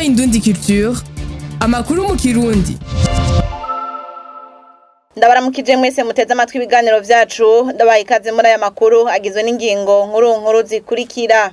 Indundi Culture amakuru mu kirundi ndabaramukije mwese muteze amatwi ibiganiro vyacu ndabaha ikaze muri aya makuru agizwe n'ingingo nkuru nkuru zikurikira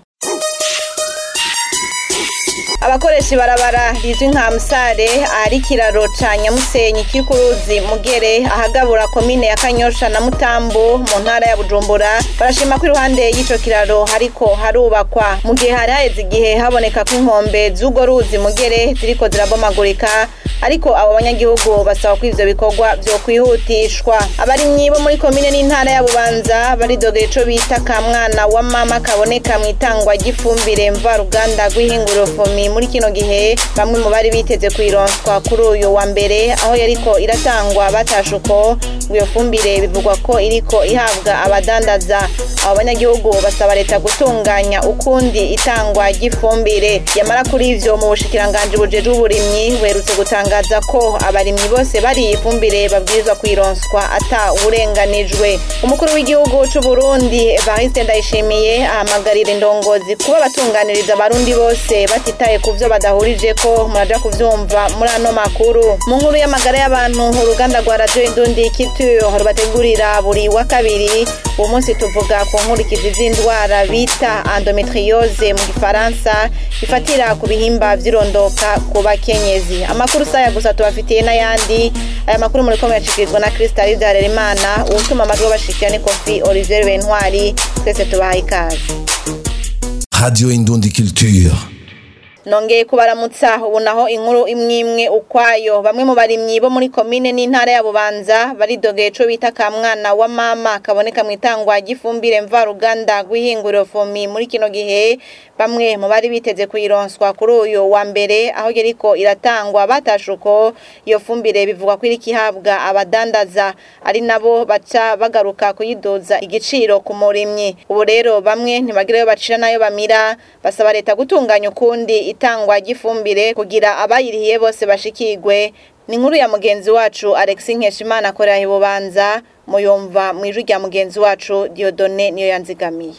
abakoresha ibarabara rizwi nka musare ahari ikiraro ca nyamusenyi kiri ku ruzi mugere ahagabura komine ya kanyosha na mutambu mu ntara ya bujumbura barashima ko iruhande y'ico kiraro hariko harubakwa mu gihe hari haheze igihe haboneka ko inkombe z'urwo ruzi mugere ziriko zirabomagurika ariko abo banyagihugu basaba ko ivyo bikorwa vyo kwihutishwa abarimyi bo muri komine n'intara ya bubanza baridogera ico bita ka mwana wa mama kaboneka mu itangwa ry'ifumbire mvaruganda rw'ihinguriro fomi muri kino gihe bamwe mu bari biteze kuyironswa kuri uyu wa mbere aho yariko iratangwa batashe uko iyo fumbire bivugwa ko iriko ihabwa abadandaza abo banyagihugu basaba leta gutunganya ukundi itangwa ry'ifumbire yamara kuri ivyo mu bushikiranganji bujejwe uburimyi buherutse gutangaza ko abarimyi bose bari ifumbire babwirizwa kuyironswa ata uburenganijwe umukuru w'igihugu c'u Burundi Evariste Ndayishimiye ahamagarira indongozi kuba batunganiriza abarundi bose batitaye ku vyo badahurije ko muraja kuvyumva muri ano makuru mu nkuru y'amagara y'abantu uruganda rwa radio indundi kitu rubategurira buri wa kabiri uwo munsi tuvuga ku nkurikizi z'indwara bita endometriose mu gifaransa ifatira ku bihimba vy'irondoka ku bakenyezi amakuru saya gusa tubafitiye n'ayandi aya makuru muriko muyashikirizwa na Crystal Harerimana uwutuma amajwi bashikira ni Kofi Olivier Bentwari twese tubaha ikaze Radio Indundi Culture. nongeye kubaramutsa ubu naho inkuru imwe imwe ukwayo bamwe mu barimyi bo muri komine n'intara ya bubanza baridogeye ico bita ka mwana wa mama kaboneka mu itangwa ry'ifumbire mvaruganda rw'ihinguriro fomi muri kino gihe bamwe mu bari biteze kuyironswa kuri uyu wa mbere aho yariko iratangwa batashe uko iyo fumbire bivugwa ko iriko ihabwa abadandaza ari nabo baca bagaruka kuyidoza igiciro ku murimyi ubu rero bamwe ntibagirayo bacira nayo bamira basaba leta gutunganya ukundi itangwa ry'ifumbire kugira abayirihiye bose bashikirwe ni inkuru ya mugenzi wacu Alexis Nkeshimana akorera ibubanza muyumva mu ijwi rya mugenzi wacu Diodone niyo yanzigamiye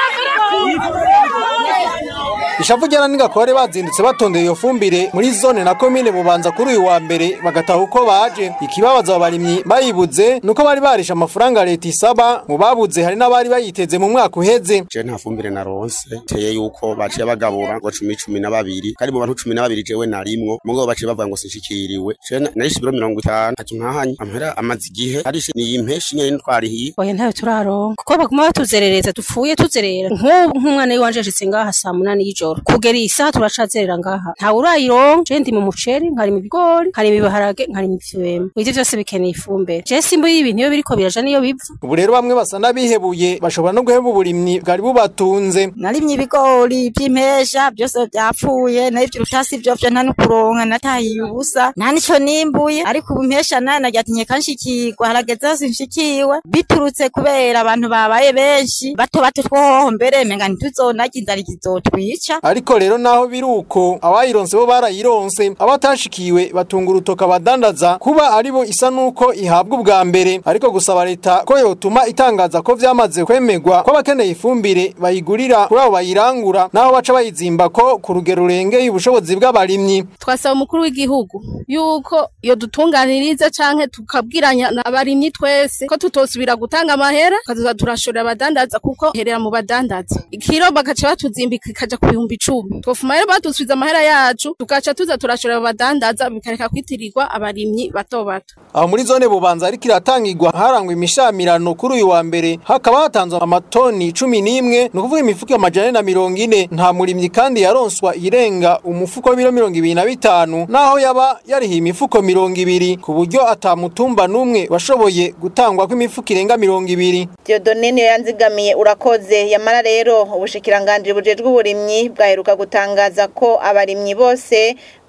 ishavu ryana n'ingakore bazindutse batondeye iyo fumbire muri zone na komine bubanza kuri uyu wa mbere bagataha uko baje ikibabaza abarimyi bayibuze nuko bari barisha amafaranga leta isaba mu babuze hari n'abari bayiteze mu mwaka uheze je nta fumbire naronse teye yuko baciye bagabura ngo cumi cumi na babiri kandi mu bantu cumi na babiri jewe narimwo mugabo baciye bavuga ngo sinshikiriwe je narishe ibiro mirongo itanu ati nkahanye amahera amaze igihe arishe niyi mpeshi nyene ntwarihiye oya ntayo turaronka kuko baguma batuzerereza dupfuye tuzerera nk'ubu nk'umwana w'iwanje ashitse ngaha saa munani y'ijoro kugera iyi saha turacazerera ngaha ntawe urayironka je ndi mu muceri nkarima ibigori nkarima ibiharage nkarima ivyema ivyo vyose bikeneye ifumbire je simba ibintu iyo biriko biraja niyo biva ubu rero bamwe basa n'abihebuye bashobora no guheba uburimyi bwari bubatunze narimye ibigori vy'impesha byose vyapfuye n'ivyo urutasi vyo vyo nta n'ukuronka natahiye ubusa nta nico nimbuye ariko ubu impesha nayo naryatinye kanshikirwa harageze hose nshikiwe biturutse kubera abantu babaye benshi bato bato twohoho mbere menga ntituzonarya inzara izotwica ariko rero naho biri uko abayironse bo barayironse abatashikiwe batunga urutoka abadandaza kuba aribo isa nuko ihabwa ubwa mbere ariko gusaba leta ko yotuma itangaza ko vyamaze kwemegwa ko abakeneye ifumbire bayigurira kuri abo bayirangura naho baca bayizimba ko ku rugero rurengeye ubushobozi bw'abarimyi twasaba umukuru w'igihugu yuko iyo dutunganiriza canke tukabwiranya abarimyi twese ko tutosubira gutanga amahera tukazoza turashorera abadandaza kuko herera mu badandaza ikiro bagaca batuzimbika ikaja ku bihumbi icumi twofuma rero badusubiza amahera yacu tugaca tuza turashorera abadandaza bikareka kwitirirwa abarimyi bato bato aho muri zone bubanza ariko iratangirwa harangwa imishamirano kuri uyu wa mbere hakaba hatanzwe amatoni cumi n'imwe ni ukuvuga imifuko amajana ane na mirongo ine nta murimyi kandi yaronswa irenga umufuko w'ibiro mirongo ibiri na bitanu naho yaba yarihiye imifuko mirongo ibiri ku buryo atamutumba n'umwe washoboye gutangwa kw'imifuko irenga mirongo ibiri Diodone niyo yanzigamiye urakoze yamara rero ubushikiranganji bujejwe uburimyi bwaheruka gutangaza ko abarimyi bose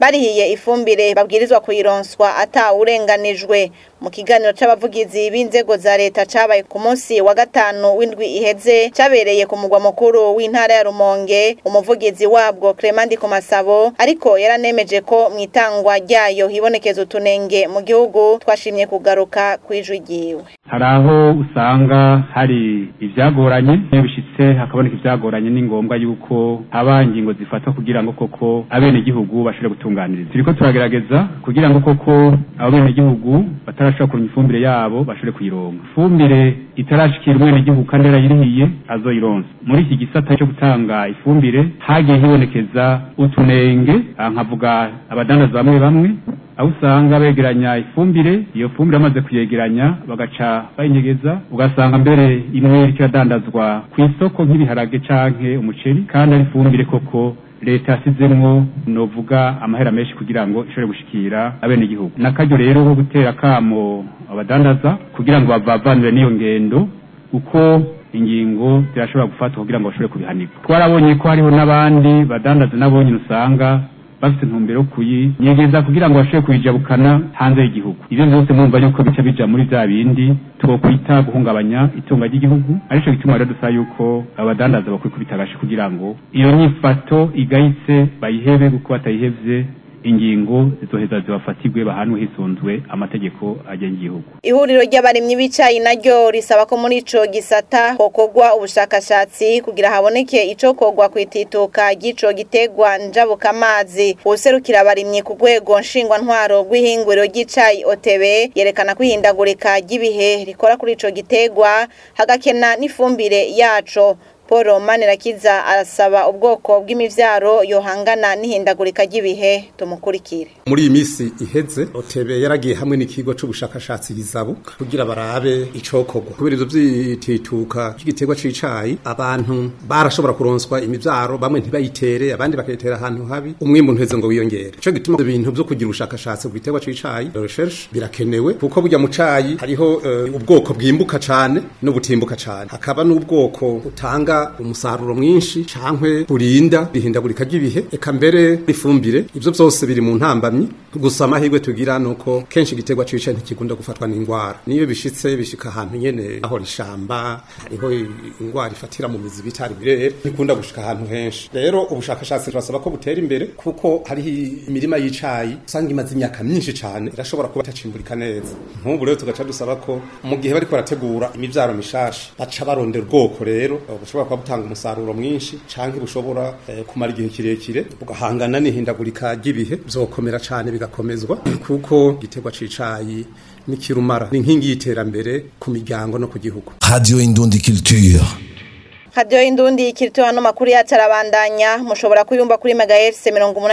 barihiye ifumbire babwirizwa kuyironswa atawurenganijwe mu kiganiro c'abavugizi b'inzego za leta cabaye ku munsi wa gatanu w'indwi iheze cabereye ku mugwa mukuru w'intara ya Rumonge umuvugizi wabwo Clement ku masabo ariko yaranemeje ko mu itangwa ryayo hibonekeza utunenge mu gihugu twashimye kugaruka kwijwi ryiwe hari aho usanga hari ivyagoranye iyo bishitse hakaboneka ivyagoranye ni ngombwa yuko haba ingingo zifatwa kugira ngo koko abenegihugu bashobore gutunganiriza turiko turagerageza kugira ngo koko abo benegihugu batarashobora kuronka ifumbire yabo bashobore kuyironka ifumbire itarashikira umwenegihugu kandi yarayirihiye azoyironsa muri iki gisata cyo gutanga ifumbire hagiye hibonekeza utunenge aha nkavuga abadandaza bamwe bamwe aho usanga begeranya ifumbire iyo fumbire bamaze kuyegeranya bagaca bayinyegeza ugasanga mbere imwe iriko iradandazwa ku isoko nk'ibiharage canke umuceri kandi ari ifumbire koko leta yasizemwo novuga amahera menshi kugira ngo ishobore gushikira abenegihugu nakaryo rero ko gutera akamo abadandaza kugira ngo bavavanure n'iyo ngendo uko ingingo zirashobora gufatwa kugira ngo bashobore kubihanirwa twarabonye ko hariho n'abandi badandaza nabo nyine usanga bafite intumbero yo kuyinyegeza kugira ngo bashobore kuyijabukana hanze y'igihugu ivyo vyose mwumva yuko bica bija muri vya bindi twokwita guhungabanya itunga ry'igihugu arico gituma rero dusaba yuko abadandaza bakwikubita agashi kugira ngo iyo nyifato igayitse bayihebe kuko batayihevye ingingo zizoheza zibafatirwe bahanwe hisunzwe amategeko agenga igihugu ihuriro ry'abarimyi b'icayi naryo risaba ko muri ico gisata hokorwa ubushakashatsi kugira haboneke icokorwa kwitituka ry'ico gitegwa njabuka amazi uwuserukira abarimyi ku rwego nshingwantwaro rw'ihinguriro ry'icayi OTB yerekana ko ihindagurika ry'ibihe rikora kuri ico gitegwa hagakena n'ifumbire yaco Paul Manirakiza arasaba ubwoko bw'imivyaro yohangana n'ihindagurika ry'ibihe tumukurikire muri iyi minsi iheze otebe yaragiye hamwe n'ikigo c'ubushakashatsi bizabu kugira barabe icokorwa kubera ivyo vyitituka c'igiterwa c'icayi abantu barashobora kuronswa imivyaro bamwe ntibayitere abandi bakayitera ahantu habi umwimbu ntuheze ngo wiyongere ico gituma ibintu vyo kugira ubushakashatsi ku giterwa c'icayi recherche birakenewe kuko burya mu cayi hariho uh, ubwoko bwimbuka cane n'ubutimbuka cane hakaba n'ubwoko butanga umusaruro mwinshi cankwe burinda ihindagurika ry'ibihe eka mbere ifumbire ivyo vyose biri mu ntambamyi gusa amahirwe tugira nuko kenshi igiterwa cicaye ntikigunda gufatwa n'ingwara niyo bishitse bishika ahantu nyene aho rishamba hariho ingwara ifatira mu mizi bitari birere ntikunda gushika ahantu henshi rero ubushakashatsi turasaba ko butera imbere kuko hariho imirima y'icayi usanga imaze imyaka myinshi cane irashobora kuba itacimburika neza nk'ubu rero tugaca dusaba ko mu gihe bariko barategura imivyaro mishasha baca barondera ubwoko rero bushobora kuba butanga umusaruro mwinshi canke bushobora eh, kumara igihe kirekire bugahangana n'ihindagurika ry'ibihe vyokomera cane bigakomezwa kuko igiterwa c'icayi n'ikirumara ni inkingi y'iterambere ku miryango no ku gihugu Radio Indundi Culture. Radio Indundi ikirito hano makuru yacu arabandanya mushobora kuyumva kuri megahertz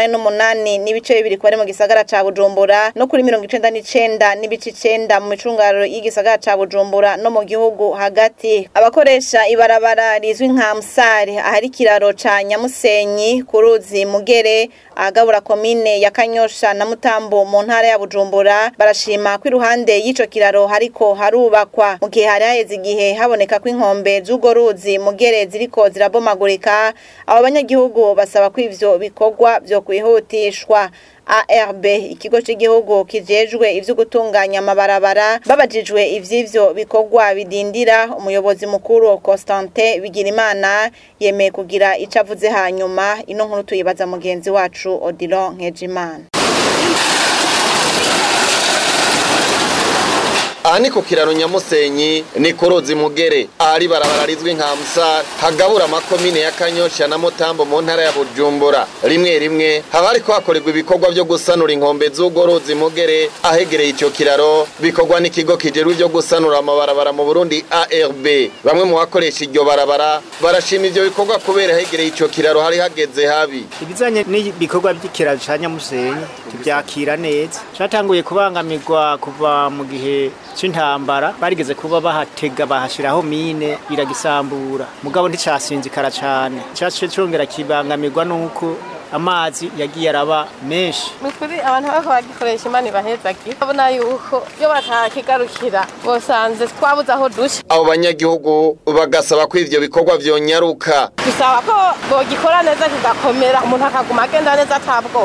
88 n'ibice bibiri kwari mu gisagara ca Bujumbura no kuri 99 n'ibice 9 mu micungaro y'igisagara ca Bujumbura no mu gihugu hagati abakoresha ibarabara rizwi nka Msare ahari kiraro ca Nyamusenyi kuruzi Mugere agabura komine ya Kanyosha na Mutambo mu ntara ya Bujumbura barashima ko iruhande y'ico kiraro hariko harubakwa mu gihe hari haheze igihe haboneka ko inkombe z'ugo ruzi Mugere ziriko zirabomagurika abo banyagihugu basaba ko ivyo bikorwa vyo kwihutishwa ARB ikigo cy'igihugu kijejwe ivyo gutunganya amabarabara babajijwe ivy'ivyo bikorwa bidindira umuyobozi mukuru Constantin Bigirimana yemeye kugira icavuze hanyuma ino nkuru tuyibaza mugenzi wacu Odilon Nkejimana aha ni ku kiraro nyamusenyi ni ku ruzi mugere ahari barabara rizwi nka musare hagabura amakomine ya kanyosha na mutambo mu ntara ya bujumbura rimwe rimwe haba hariko hakorerwa ibikorwa vyo gusanura inkombe z'urwo ruzi mugere ahegereye ico kiraro bikorwa n'ikigo kijerwe vyo gusanura amabarabara mu burundi arb bamwe mu bakoresha iryo barabara barashima ivyo bikorwa kubera ahegereye ico kiraro hari hageze habi ibizanye n'ibikorwa by'ikiraro ca nyamusenyi tubyakira neza catanguye kubangamirwa kuva mu gihe c'intambara barigeze kuba bahatega bahashiraho mine iragisambura mugabo nticasinzikara cane cace congera kibangamirwa nuko amazi yagiye araba menshi nukuri abantu bariko bagikoresha imana ibahezagi babona yuko iyo batakigarukira bosanze twabuze aho duca abo banyagihugu bagasaba ko ivyo bikorwa vyonyaruka dusaba ko bogikora neza kigakomera umuntu akaguma agenda neza atabwoba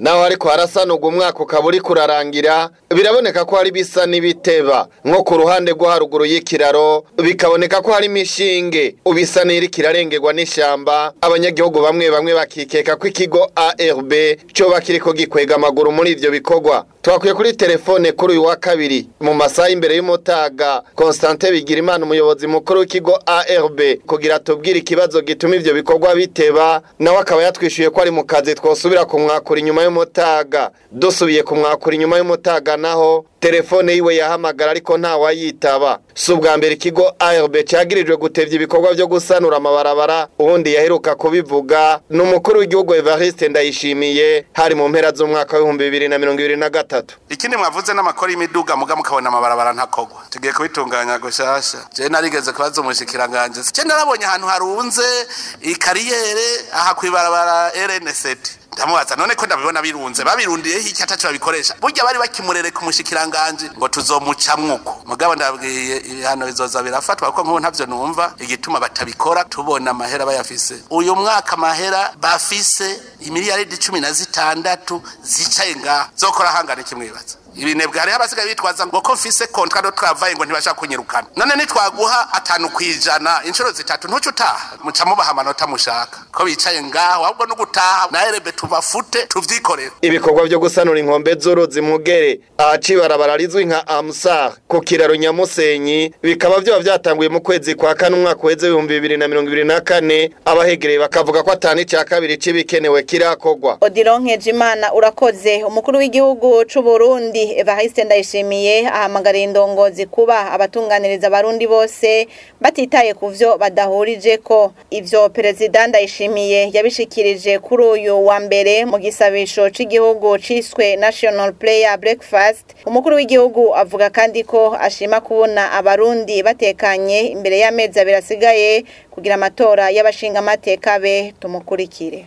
naho ariko harasanurwa umwaka ukaba uri kurarangira biraboneka ko hari bisa n'ibiteba nko ku ruhande rwo haruguru y'ikiraro bikaboneka ko hari imishinge ubisa n'iri kirarengerwa n'ishyamba abanyagihugu bamwe bamwe bakikeka ko ikigo ARB cyoba kiriko gikwega amaguru muri ivyo bikorwa twakwiye kuri telefone kuri uyu wa kabiri mu masaha imbere y'umutaga Constantin Bigirimana umuyobozi mukuru w'ikigo ARB kugira tubwire ikibazo gituma ivyo bikorwa biteba nawe akaba yatwishuye ko ari mu kazi twosubira kumwakura inyuma y'umutaga dusubiye kumwakura inyuma y'umutaga naho telefone yiwe yahamagara ariko nta wayitaba si ubwa mbere ikigo ARB cyagirijwe gutevya ibikorwa byo gusanura amabarabara ubundi yaheruka kubivuga ni umukuru w'igihugu Evariste Ndayishimiye hari mu mpera z'umwaka w'ibihumbi bibiri na mirongo ibiri na gatatu ikindi mwavuze n'amakori y'imiduga muga mukabona amabarabara ntakogwa tugiye kubitunganya gushasha je narigeze kubaza umushikiranganje je narabonye ahantu harunze ikariyere aha kwibarabara RN7 ndamubaza none ko ndabibona birunze babirundiye iki atacu babikoresha burya bari bakimurere ku mushikiranganje ngo tuzomucamwo uko mugabo ndabwiye ibihano bizoza birafatwa kuko nk'ubu ntavyo numva igituma batabikora tubona amahera bayafise uyu mwaka amahera bafise imiliyaridi cumi na zitandatu zicaye ngaha zokora hangana ikimwibaza ibinebwe hariho abasigaye bitwaza ngo ko mfise kontra do travaye ngo ntibashaka kunyirukana none nitwaguha atanu kwijana inshuro zitatu ntuce utaha muca mubaha amanota mushaka ko bicaye ngaho ahubwo no gutaha na erebe tubafute tuvyikorere ibikorwa byo gusanura inkombe z'uruzi mugere ahaci ibarabara rizwi nka amsar ku kiraro nyamusenyi bikaba vyoba vyatanguye mu kwezi kwa kane umwaka uheze w'ibihumbi bibiri na mirongo ibiri na kane abahegereye bakavuga ko atanu ica kabiri c'ibikenewe kirakogwa Odilon Nkejimana urakoze umukuru w'igihugu c'u Burundi Evariste Ndayishimiye ahamagariye indongozi kuba abatunganiriza abarundi bose batitaye ku vyo badahurije ko ivyo perezida Ndayishimiye yabishikirije kuri uyu wa mbere mu gisabisho c'igihugu ciswe National Prayer Breakfast umukuru w'igihugu avuga kandi ko ashima kubona abarundi batekanye imbere y'amezi abiri asigaye kugira amatora y'abashinga amateka be tumukurikire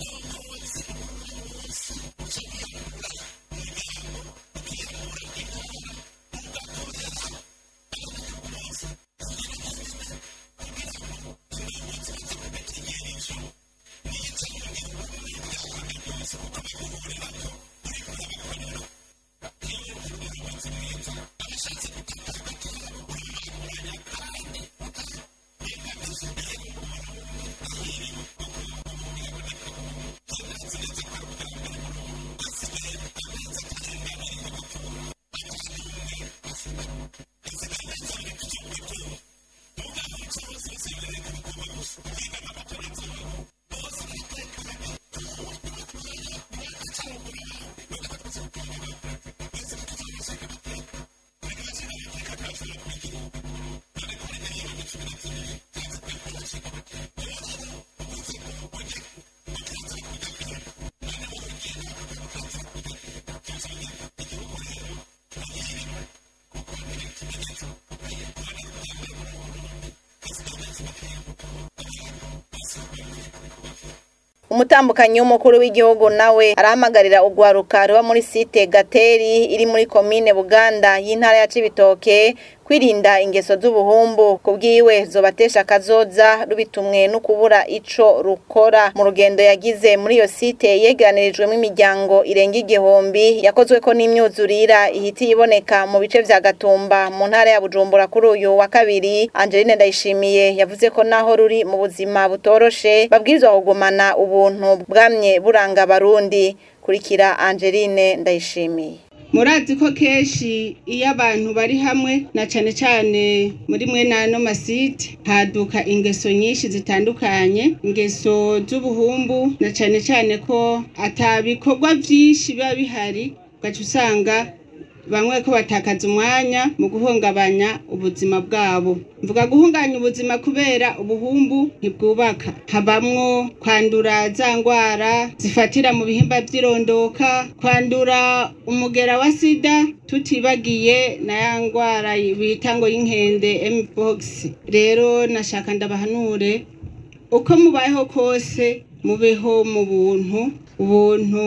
umutambukanyi w'umukuru w'igihugu nawe arahamagarira urwaruka ruba muri site gateri iri muri komine buganda y'intara ya cibitoke kwirinda ingeso z'ubuhumbu kubwiwe zobatesha akazoza rubitumwe no kubura ico rukora mu rugendo yagize muri iyo site yegeranirijwemo imiryango irenga igihumbi yakozweko n'imyuzurira ihita iboneka mu bice vya gatumba mu ntara ya bujumbura kuri uyu wa kabiri angeline ndayishimiye yavuze ko naho ruri mu buzima butoroshe babwirizwa kugumana ubuntu bwamye buranga abarundi kurikira angeline ndayishimiye murazi ko kenshi iyo abantu bari hamwe na cane cane muri mwe n'ano masite haduka ingeso nyinshi zitandukanye ingeso z'ubuhumbu na cane cane ko ata bikorwa vyinshi biba bihari ugaca usanga bamwe ko batakaza umwanya mu guhungabanya ubuzima bwabo mvuga guhunganya ubuzima kubera ubuhumbu ntibwubaka habamwo kwandura za ngwara zifatira mu bihimba by'irondoka kwandura umugera wa sida tutibagiye na ya ngwara bita ngo y'inkende mpox rero nashaka ndabahanure uko mubayeho kose mubeho mu buntu ubuntu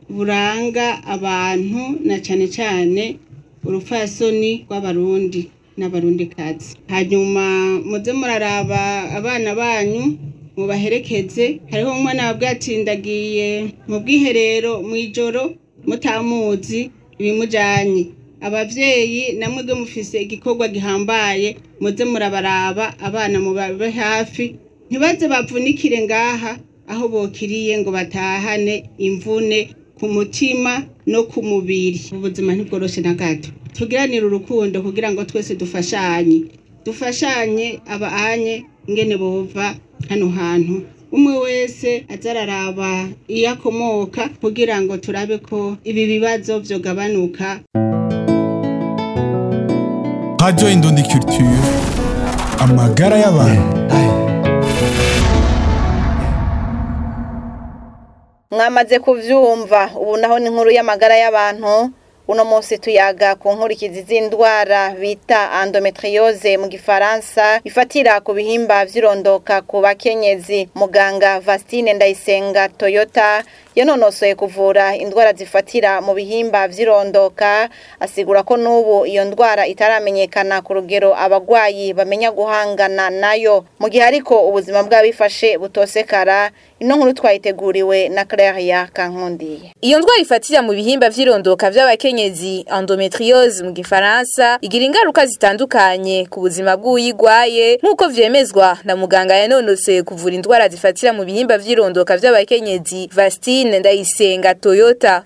buranga abantu na cane cane urupfasoni rw'abarundi n'abarundikazi hanyuma muze muraraba abana banyu mubaherekeze hariho umwana wabwiye ati ndagiye mu bwiherero mu ijoro mutamuzi ibimujanye abavyeyi namwe bwe mufise igikorwa gihambaye muze murabaraba abana mubabe hafi ntibaze bavunikire ngaha aho bokiriye ngo batahane imvune ku mutima no ku mubiri ubuzima ntibworoshe na gato tugiranire urukundo kugira ngo twese dufashanye dufashanye abaanye ingene bova hano hantu umwe wese azararaba iyo akomoka kugira ngo turabe ko ibi bibazo vyogabanuka Radio Indundi Culture amagara y'abantu mwamaze kuvyumva ubu naho ni inkuru y'amagara y'abantu uno munsi tuyaga ku nkurikizi z'indwara bita endometriose mu gifaransa ifatira ku bihimba vy'irondoka ku bakenyezi muganga Vastine Ndayisenga Toyota yanonosoye kuvura indwara zifatira mu bihimba vy'irondoka asigura ko n'ubu iyo ndwara itaramenyekana ku rugero abagwayi bamenya guhangana nayo mu gihe ariko ubuzima bw'abifashe butosekara ino nkuru twayiteguriwe na Claire Kankundiye Iyo ndwara ifatira mu bihimba vy'irondoka vy'abakenyezi endometriose mu gifaransa igira ingaruka zitandukanye ku buzima bw'uyigwaye nk'uko vyemezwa na muganga yanonoseye kuvura indwara zifatira mu bihimba vy'irondoka vy'abakenyezi Vastine Ndayisenga Toyota.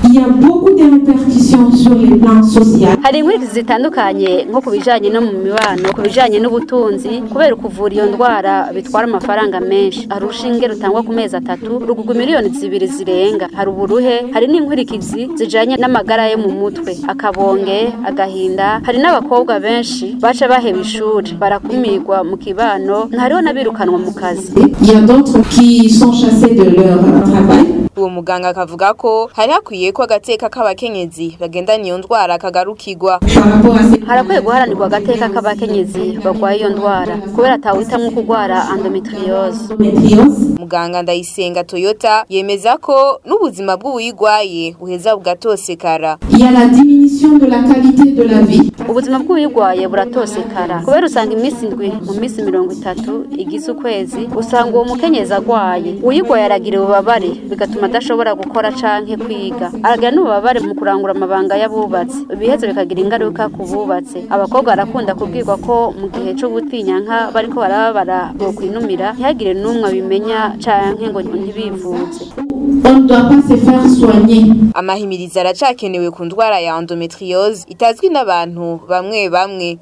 hari inkurikizi zitandukanye nko ku bijanye no mu mibano ku bijanye n'ubutunzi kubera ukuvura iyo ndwara bitwara amafaranga menshi hari urushinge rutangwa ku mezi atatu rugugwa miliyoni zibiri zirenga hari uburuhe hari n'inkurikizi zijanye n'amagara yo mu mutwe akabonge agahinda hari n'abakobwa benshi baca baheba ishuri barakumirwa mu kibano hariho n'abirukanwa mu kazi Uwo muganga akavuga ko hari hakwiye ko agateka k'abakenyezi bagendana iyo ndwara kagarukirwa. harakwiye guharanirwa agateka k'abakenyezi barwaye iyo ndwara kubera atawitamwo kurwara endometriose Muganga Ndayisenga Toyota yemeza ko n'ubuzima bw'uwuyigwaye buheza bugatosekara. ubuzima bw'uyirwaye buratosekara kubera usanga iminsi indwi mu minsi mirongo itatu igize ukwezi usanga uwo mukenyezi agwaye uyirwaye aragira ububabare bigatuma adashobora gukora canke kwiga aragira n'ububabare mu kurangura amabanga y'abubatsi ibiheze bikagira ingaruka ku bubatse abakobwa barakunda kubwirwa ko mu gihe co gutinyanka bariko barababara bokwinumira ntihagire n'umwe abimenya canke ngo ntibivuze Amahimiriza aracakenewe ku ndwara ya endometriose itazwi n'abantu bamwe bamwe.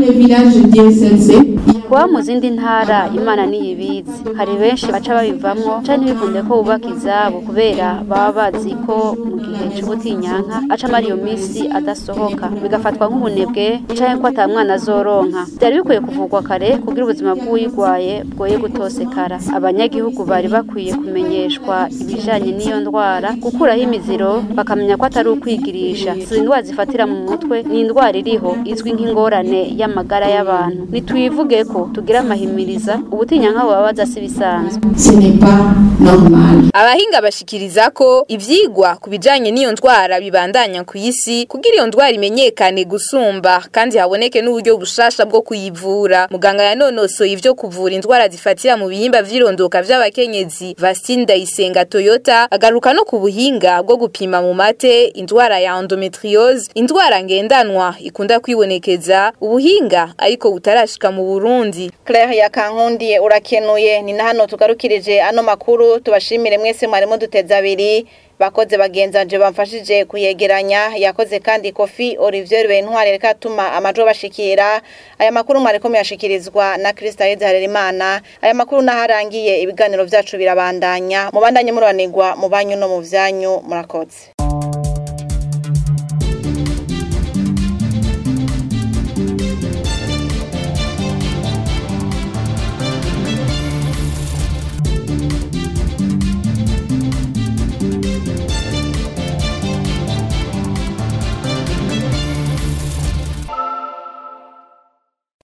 kuba mu zindi ntara imana niyibizi hari benshi baca babivamwo canke ntibikunde ko bubaka izabo kubera baba bazi ko mu gihe c'ubutinyanka aca amara iyo misi adasohoka bigafatwa nk'ubunebwe canke ko ata mwana azoronka vyari bikwiye kuvugwa kare kugira ubuzima bw'uyigwaye bwoye gutosekara abanyagihugu bari bakwiye kumenyeshwa ibijanye n'iyo ndwara gukuraho imiziro bakamenya ko atari ukwigirisha si indwara zifatira mu mutwe ni indwara iriho izwi nk'ingorane y'amagara y'abantu nitwivuge ko tugira amahimiriza ubutinyanka bubabaza si bisanzwe Abahinga bashikiriza ko ivyigwa ku bijanye n'iyo ndwara bibandanya ku isi kugira iyo ndwara imenyekane gusumba kandi haboneke n'uburyo bushasha bwo kuyivura. Muganga yanonosoye ivyo kuvura indwara zifatira mu bihimba vy'irondoka vy'abakenyezi Vastine Ndayisenga Toyota agaruka no ku buhinga bwo gupima mu mate indwara ya endometriose, indwara ngendanwa ikunda kwibonekeza, ubuhinga ariko butarashika mu Burundi. Claire yakankundiye urakenuye ni na hano tugarukirije ano makuru tubashimire mwese mwarimo duteza abiri bakoze bagenzanje bamfashije kuyegeranya yakoze kandi kofi Olivier Bentware reka tuma amajo bashikira aya makuru mwariko muyashikirizwa na Krista Harerimana aya makuru naharangiye ibiganiro vyacu birabandanya mubandanye muranirwa mu banyu no mu vyanyu murakoze